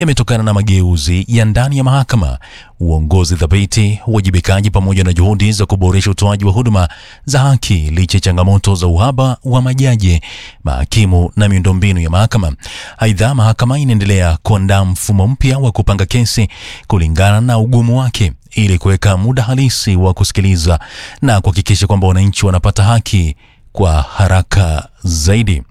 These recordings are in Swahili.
yametokana na mageuzi ya ndani ya mahakama, uongozi thabiti, uwajibikaji pamoja na juhudi za kuboresha utoaji wa huduma za haki licha ya changamoto za uhaba wa majaji, mahakimu na miundombinu ya mahakama. Aidha, mahakama inaendelea kuandaa mfumo mpya wa kupanga kesi kulingana na ugumu wake ili kuweka muda halisi wa kusikiliza na kuhakikisha kwamba wananchi wanapata haki kwa haraka zaidi.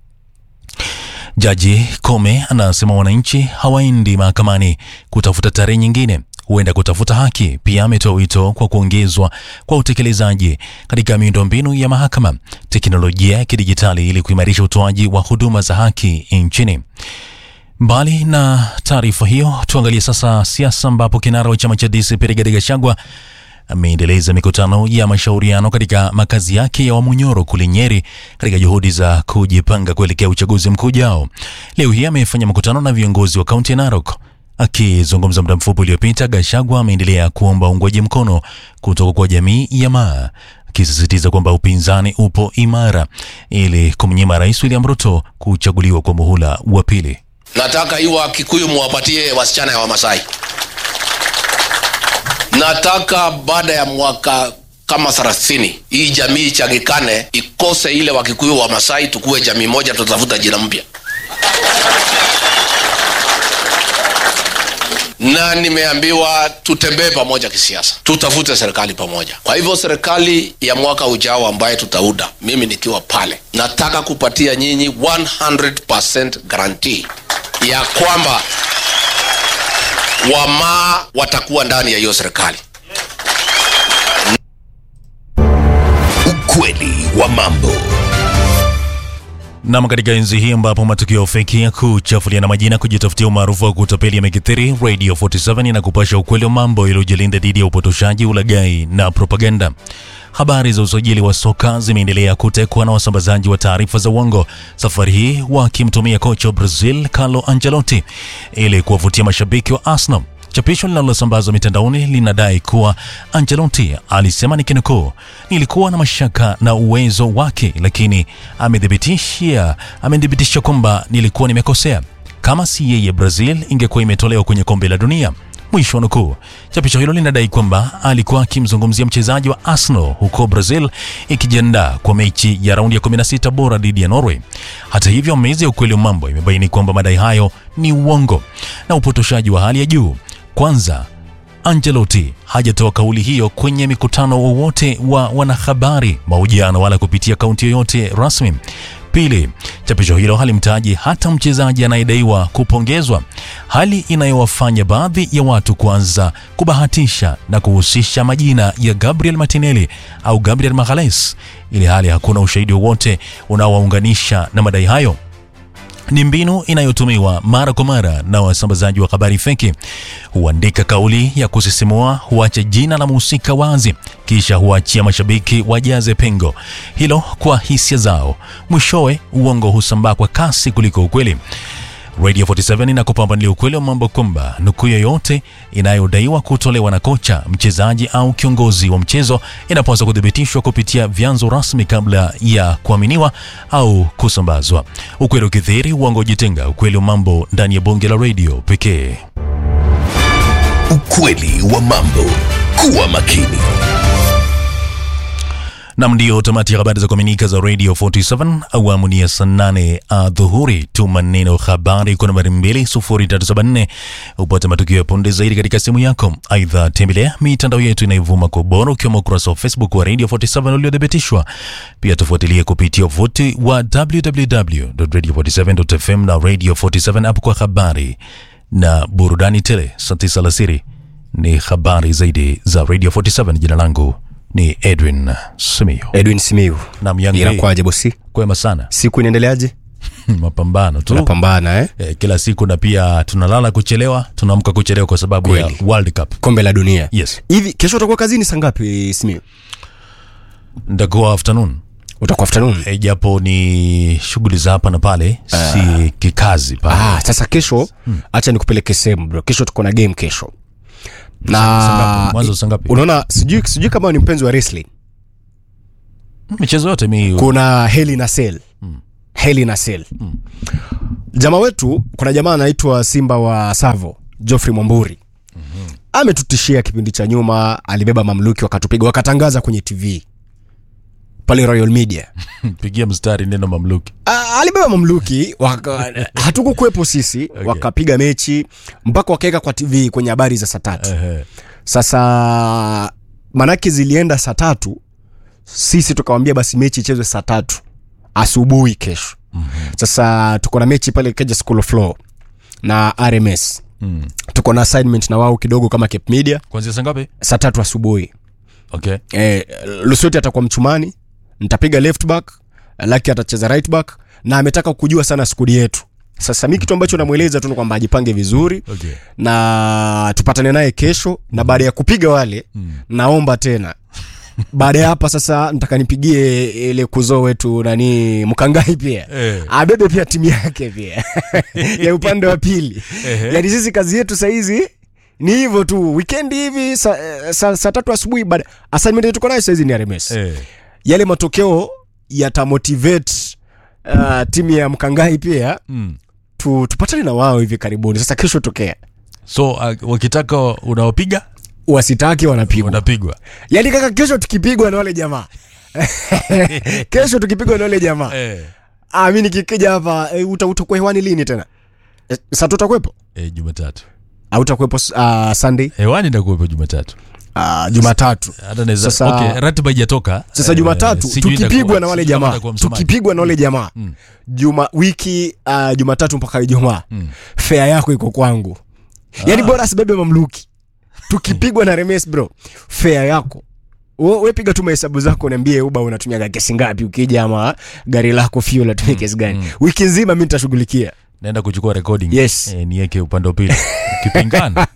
Jaji Kome anasema wananchi hawaendi mahakamani kutafuta tarehe nyingine, huenda kutafuta haki. Pia ametoa wito kwa kuongezwa kwa utekelezaji katika miundombinu ya mahakama, teknolojia ya kidijitali ili kuimarisha utoaji wa huduma za haki nchini. Mbali na taarifa hiyo, tuangalie sasa siasa, ambapo kinara wa chama cha DCP Rigathi Gachagua ameendeleza mikutano ya mashauriano katika makazi yake ya Wamunyoro kule Nyeri katika juhudi za kujipanga kuelekea uchaguzi mkuu ujao. Leo hii amefanya mkutano na viongozi wa kaunti ya Narok. Akizungumza muda mfupi uliopita, Gachagua ameendelea kuomba uungwaji mkono kutoka kwa jamii ya Maa, akisisitiza kwamba upinzani upo imara ili kumnyima Rais William Ruto kuchaguliwa kwa muhula wa pili. Nataka hiyo Wakikuyu muwapatie wasichana ya Wamasai. Nataka baada ya mwaka kama thelathini hii jamii ichangikane, ikose ile Wakikuyu wa Masai, tukuwe jamii moja, tutafuta jina mpya. na nimeambiwa tutembee pamoja kisiasa, tutafute serikali pamoja. Kwa hivyo serikali ya mwaka ujao ambaye tutauda, mimi nikiwa pale, nataka kupatia nyinyi 100% guarantee ya kwamba wamaa watakuwa ndani ya hiyo serikali. Ukweli wa mambo. Nam, katika enzi hii ambapo matukio feki ya kuchafuliana majina, kujitafutia umaarufu wa kutapeli yamekithiri, Radio 47 inakupasha ukweli wa mambo iliyojilinda dhidi ya upotoshaji, ulaghai na propaganda. Habari za usajili wa soka zimeendelea kutekwa na wasambazaji wa taarifa za uongo, safari hii wakimtumia kocha wa Brazil Carlo Ancelotti ili kuwavutia mashabiki wa Arsenal. Chapisho linalosambazwa mitandaoni linadai kuwa Ancelotti alisema nikinukuu, nilikuwa na mashaka na uwezo wake, lakini amethibitishia amethibitisha kwamba nilikuwa nimekosea. Kama si yeye, Brazil ingekuwa imetolewa kwenye kombe la dunia. Mwisho wa nukuu. Chapisho hilo linadai kwamba alikuwa akimzungumzia mchezaji wa Arsenal huko Brazil ikijiandaa kwa mechi ya raundi ya 16 bora dhidi ya Norway. Hata hivyo, mezi ya ukweli wa mambo imebaini kwamba madai hayo ni uongo na upotoshaji wa hali ya juu. Kwanza, Ancelotti hajatoa kauli hiyo kwenye mikutano wowote wa wanahabari, mahojiano wala kupitia akaunti yoyote rasmi. Pili, chapisho hilo halimtaji hata mchezaji anayedaiwa kupongezwa, hali inayowafanya baadhi ya watu kuanza kubahatisha na kuhusisha majina ya Gabriel Martinelli au Gabriel Magalhaes, ili hali hakuna ushahidi wowote unaowaunganisha na madai hayo ni mbinu inayotumiwa mara kwa mara na wasambazaji wa habari feki. Huandika kauli ya kusisimua, huacha jina la mhusika wazi, kisha huachia mashabiki wajaze pengo hilo kwa hisia zao. Mwishowe uongo husambaa kwa kasi kuliko ukweli. Radio 47 inakupambanulia ukweli wa mambo kwamba nukuu yoyote inayodaiwa kutolewa na kocha, mchezaji au kiongozi wa mchezo inapaswa kuthibitishwa kupitia vyanzo rasmi kabla ya kuaminiwa au kusambazwa. Ukweli ukithiri, uongo ujitenga. Ukweli wa mambo ndani ya bonge la radio pekee. Ukweli wa mambo. Kuwa makini. Nam, ndio tamati ya habari za kuaminika za Radio 47 awamu ni ya saa nane adhuhuri. Tuma neno habari kwa nambari 20374 upate matukio ya punde zaidi katika simu yako. Aidha, tembelea mitandao yetu inayovuma kwa ubora ukiwemo ukurasa wa Facebook wa Radio 47 uliothibitishwa. Pia tufuatilie kupitia wavuti wa www.radio47.fm na Radio 47 app kwa habari na burudani tele. Saa tisa alasiri ni habari zaidi za Radio 47. Jina langu ni Edwin Simiyu. Edwin Simiu, Nam Young Ray. inakwaje bosi? Kwema sana. Siku inaendeleaje? Mapambano tu Tunapambana eh? eh, kila siku na pia tunalala kuchelewa, tunaamka kuchelewa kwa sababu Kweli. ya World Cup. Kombe la dunia. Yes, Hivi kesho utakuwa kazini saa ngapi Simiu? nitakuwa afternoon Utakuwa afternoon? eh, japo ni shughuli za hapa na pale, si kikazi pale. Ah, sasa kesho acha nikupeleke sehemu bro. Kesho tuko na game kesho. Saa ngapi? Na Mwanzo saa ngapi? unaona sijui sijui kama ni mpenzi wa wrestling. Michezo yote mi Kuna Hell in a Cell. Hell in a Cell. jamaa wetu kuna jamaa anaitwa simba wa savo joffrey mwamburi ametutishia kipindi cha nyuma alibeba mamluki wakatupiga wakatangaza kwenye tv pale royal media pigia mstari neno mamluki Ah, alibeba mamluki waka, hatukukuwepo sisi okay. wakapiga mechi mpaka wakaweka kwa tv kwenye habari za saa tatu Ehe. sasa manake zilienda saa tatu sisi tukawambia basi mechi ichezwe saa tatu asubuhi kesho mm-hmm. sasa tuko na mechi pale keja school of law na rms Mm. tuko na assignment na wao kidogo kama cape media kwanzia saa ngapi saa tatu asubuhi okay eh, lusoti atakuwa mchumani nitapiga left back laki atacheza right back na ametaka kujua sana skudi yetu sasa mi kitu ambacho namweleza tu ni kwamba ajipange vizuri okay na tupatane naye kesho na baada ya kupiga wale mm. naomba tena baada ya hapa sasa nataka nipigie ile kuzoo wetu nani mkangai pia Eh. abebe pia timu yake pia ya upande wa pili Ehe. yani sisi kazi yetu sahizi ni hivyo tu wikendi hivi saa sa, sa tatu asubuhi baada assignment yetu tuko nayo sahizi ni rms eh. yale matokeo yatamotivate uh, timu ya mkangai pia mm. tu, tupatane na wao hivi karibuni sasa kesho tokea so uh, wakitaka unawapiga wasitaki wanapigwa wanapigwa yaani kaka kesho tukipigwa na wale jamaa kesho tukipigwa na wale jamaa eh. ah, mi nikikija hapa e, uta, utakuwa hewani lini tena e, sa tutakuwepo eh, jumatatu au utakuwepo uh, sunday hewani ndakuwepo jumatatu uh, jumatatu hata naweza Sasa- okay, ratiba ijatoka sasa Eh, jumatatu sijui tukipigwa itakuwa- na wale sijui kama jamaa itakuwa msomaji. tukipigwa na wale jamaa juma wiki uh, jumatatu mpaka ijumaa fea yako iko kwangu yaani bora asibebe mamluki tukipigwa na remes bro fea yako We- we piga tu mahesabu zako niambie uba unatumia kesi ngapi ukija ama gari lako fuel atumia kesi gani wiki nzima mi nitashughulikia naenda kuchukua recording Yes. eh, niweke upande wa pili ukipingana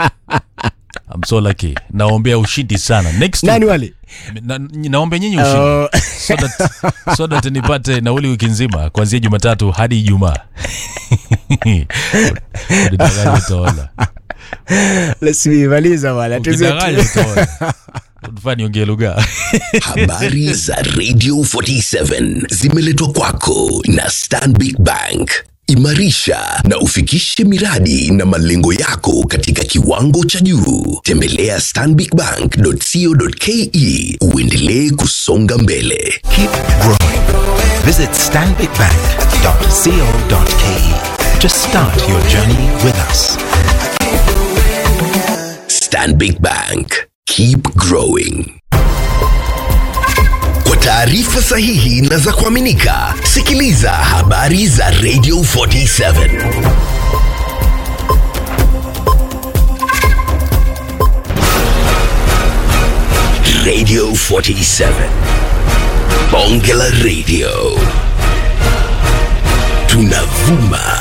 I'm so lucky naombea ushindi sana next nani wale na, naombea nyinyi ushindi Uh, so that, so that nipate nauli wiki nzima kuanzia jumatatu hadi ijumaa Unidanganya utaona. let's see, maliza bwana Ukidanganya utaona. Unafaa niongee lugha Habari za Radio 47 zimeletwa kwako na Stanbic Bank. Imarisha na ufikishe miradi na malengo yako katika kiwango cha juu. Tembelea stanbicbank.co.ke uendelee kusonga mbele. Keep growing. Visit stanbicbank.co.ke to start your journey with us. Stanbic Bank. Keep growing. Kwa taarifa sahihi na za kuaminika, sikiliza habari za Radio 47. Radio 47. Bonge la Radio. Tunavuma